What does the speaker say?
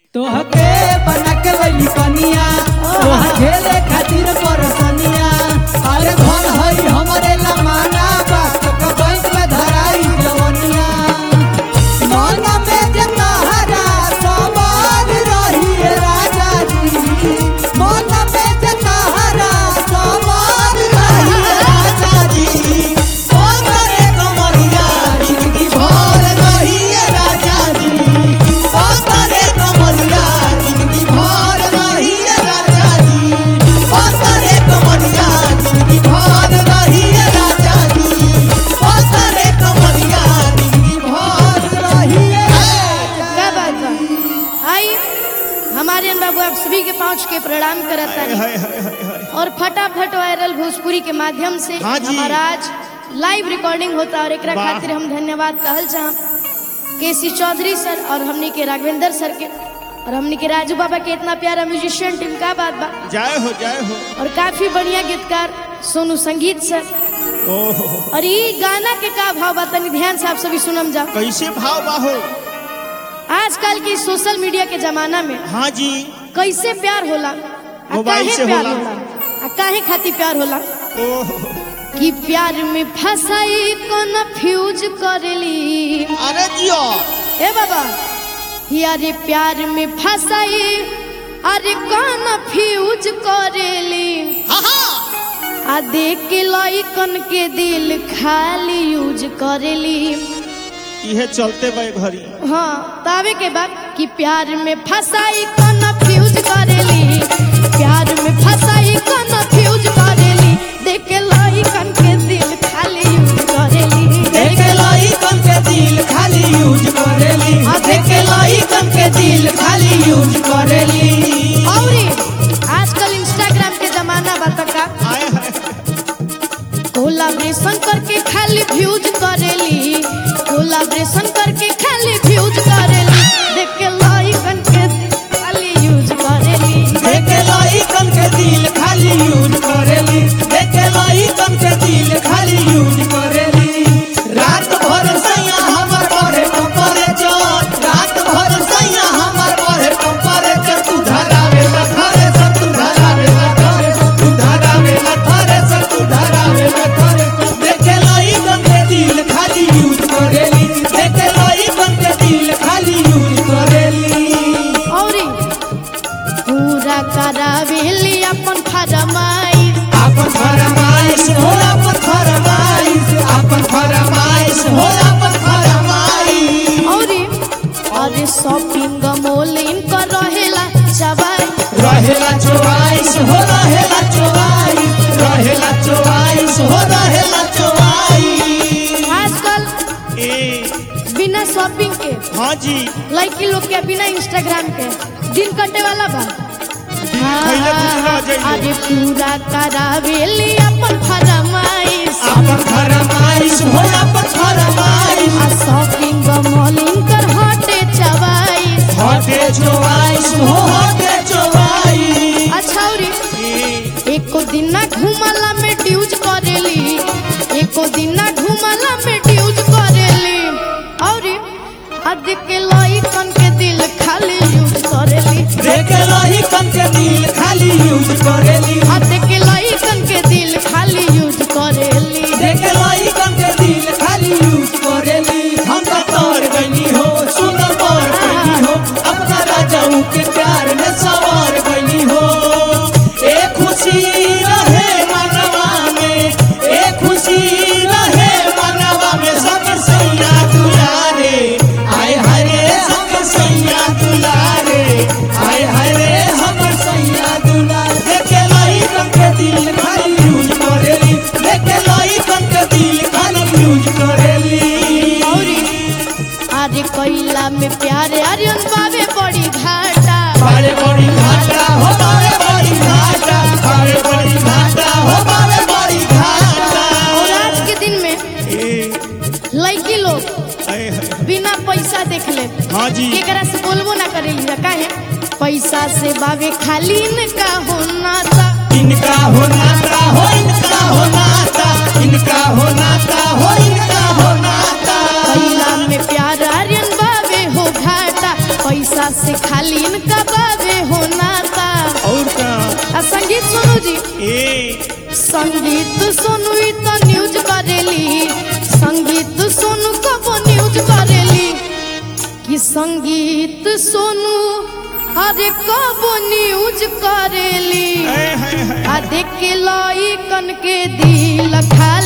तोहके बना के लई कनिया तोहर झेले खातिर परसनिया अरे धन हई हमरे लमाना बात के बैंक में धराई जवनिया मन में जे तहरा सवार रही है राजा जी मन में जे तहरा सवार रही है राजा जी ओ करे कमरिया जिंदगी भर रही है राजा जी ओ करे कमरिया जिंदगी भर रही है राजा जी ओ करे कमरिया जिंदगी भर रही है राजा जी ओ करे कमरिया जिंदगी भर रही है क्या बात बा आई हमारे बाबू आप सभी के पहुंच के प्रणाम करता हाय हाय हाय हाय और फटाफट वायरल भोजपुरी के माध्यम से हाँ जी। हमारा आज लाइव रिकॉर्डिंग होता और एकरा वाह। खातिर हम धन्यवाद कहल चाह केसी चौधरी सर और हमनी के राघवेंद्र सर के और हमनी के राजू बाबा के इतना प्यारा म्यूजिशियन टीम का बात बा जय हो जय हो और काफी बढ़िया गीतकार सोनू संगीत सर ओहो और ये गाना के का भाव बा तनी ध्यान से आप सभी सुनम जाओ कैसे भाव बाहो आजकल की सोशल मीडिया के जमाना में हाँ जी कैसे प्यार होला आ मोबाइल काहे से प्यार होला। होला आ काहे खातिर प्यार होला ओहो कि प्यार में फसाई को फ्यूज करेली अरे जियो ए बाबा यारे प्यार में फसाई अरे कौन फ्यूज करेली हाँ हाँ आ देख के लइकन के दिल खाली यूज करेली इहे चलते बे घरी हाँ तावे के बाद कि प्यार में फसाई कौन फ्यूज करेली प्यार में फसाई कौन फ्यूज करेली देख के लइकन के दिल खाली यूज करेली देखे लाई कम के दिल खाली यूज करेली हाँ, देखे लाई कम के दिल खाली यूज करेली और आजकल इंस्टाग्राम के जमाना बा त का आए हाय कोलाब्रेशन करके खाली व्यूज करेली कोलाब्रेशन करके खाली व्यूज करेली देख के लइकन के खाली यूज करेली देखे लाई कम के दिल खाली यूज करेली देखे लाई कम के दिल खाली यूज करेली रात भर सैया हमर पढ़े टेम्परेचर रात भर सैया हमर पढ़े टेम्परेचर तू धरावे ला घरे सब तू धरावे ला घरे सब तू धरावे ला घरे सब तू धरावे ला घरे सब देखे लाई कम के दिल खाली यूज करेली देखे लाई कम के दिल खाली यूज करेली और पूरा करावेली अपन फरमाइश आपन फरमाइश हो आपन फरमाइश आपन फरमाइश हो आपन फरमाइश और अरे शॉपिंग मॉल इनकर रहेला चबाई रहेला चोवाइस हो रहेला चोवाइस रहेला चोवाइस हो रहेला चोवाइस आजकल ए बिना शॉपिंग के हाँ जी लड़की लोग के बिना इंस्टाग्राम के दिन कटे वाला बा खैले खुश रह जाइए अरे पूरा करावेली अपन फरमाइश आपन फरमाइश हो आपन फरमाइश आ शॉपिंग मॉल इनकर हटे चबाई हटे चोवाइस हो हटे चोवाइस अच्छा और ए एको दिन ना घुमला में ड्यूज करेली एको दिन ना घुमला में ड्यूज करेली और अद के लइकन के दिल खाली यूज करेली देखे लही कम के दिल खाली यूज करेली अद के लइकन के दिल खाली यूज करेली देखे लाई कम के दिल खाली यूज करेली हम तो तोड़ गईनी हो सुन मोर गईनी हो अपना राजाऊ के प्यार में सवार गईनी हो ए खुशी रहे मनवा में ए खुशी रहे मनवा में सब सैया दुलारे आय हरे सब सैया दुलारे आय हरे हम सैया दुलारे देखे लाई कम के दिल खाली यूज करेली देखे लाई कम के दिल खाली यूज करेली और अरे कैला में प्यारे अरियन बाबे बड़ी घाटा बारे बड़ी घाटा हो बारे बड़ी घाटा बारे बड़ी घाटा हो बारे बड़ी घाटा और आज के दिन में ए लड़की लोग आए हाय बिना पैसा देख ले हाँ जी केकरा से बोलबो ना करेली जा काहे पैसा से बाबे खाली इनका होना था इनका हो नाता हो इनका हो नाता इनका हो नाता हो इनका हो नाता कैला में प्यार आर्यन बाबे हो घाटा पैसा से खाली इनका बाबे हो नाता और का आ संगीत सुनू जी ए संगीत सुनू ई तो न्यूज करेली संगीत सुनू कबो न्यूज करेली कि संगीत सुनू अरे कबो न्यूज करेली हाय हाय हाय आ देख के लाई कन के दिल खा